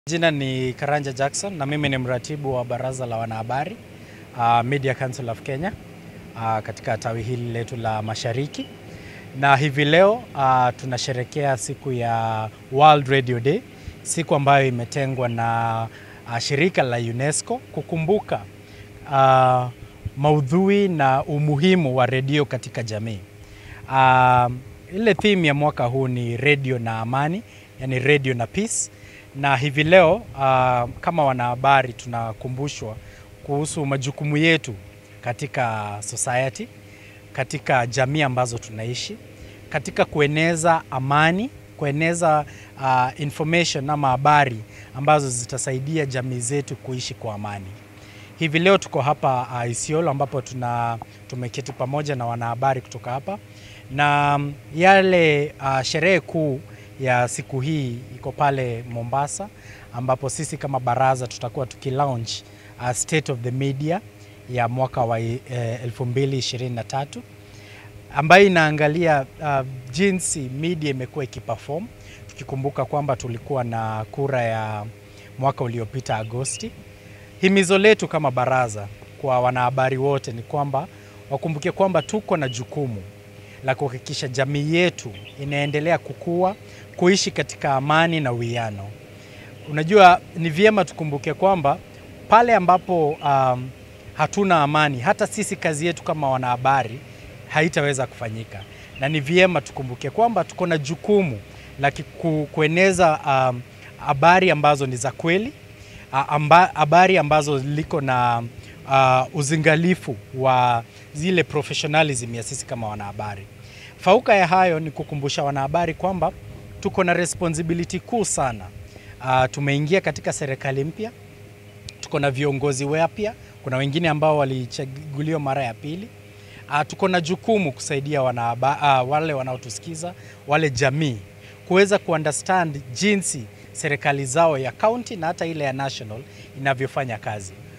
Jina ni Karanja Jackson na mimi ni mratibu wa baraza la wanahabari uh, Media Council of Kenya uh, katika tawi hili letu la Mashariki, na hivi leo uh, tunasherekea siku ya World Radio Day, siku ambayo imetengwa na uh, shirika la UNESCO kukumbuka uh, maudhui na umuhimu wa redio katika jamii. Uh, ile theme ya mwaka huu ni redio na amani, yani redio na peace na hivi leo uh, kama wanahabari tunakumbushwa kuhusu majukumu yetu katika society, katika jamii ambazo tunaishi, katika kueneza amani, kueneza uh, information ama habari ambazo zitasaidia jamii zetu kuishi kwa amani. Hivi leo tuko hapa uh, Isiolo ambapo tuna tumeketi pamoja na wanahabari kutoka hapa na yale uh, sherehe kuu ya siku hii iko pale Mombasa, ambapo sisi kama baraza tutakuwa tukilaunch uh, State of the Media ya mwaka wa eh, 2023 ambayo inaangalia uh, jinsi media imekuwa ikiperform, tukikumbuka kwamba tulikuwa na kura ya mwaka uliopita Agosti. Himizo letu kama baraza kwa wanahabari wote ni kwamba wakumbuke kwamba tuko na jukumu la kuhakikisha jamii yetu inaendelea kukua, kuishi katika amani na uwiano. Unajua, ni vyema tukumbuke kwamba pale ambapo um, hatuna amani, hata sisi kazi yetu kama wanahabari haitaweza kufanyika, na ni vyema tukumbuke kwamba tuko na jukumu la ku, kueneza habari um, ambazo ni za kweli, habari ambazo liko na uh, uzingalifu wa zile professionalism ya sisi kama wanahabari. Fauka ya hayo ni kukumbusha wanahabari kwamba tuko na responsibility kuu sana. Uh, tumeingia katika serikali mpya, tuko na viongozi wapya, kuna wengine ambao walichaguliwa mara ya pili. Uh, tuko na jukumu kusaidia wanahabari, uh, wale wanaotusikiza, wale jamii kuweza kuunderstand jinsi serikali zao ya county na hata ile ya national inavyofanya kazi.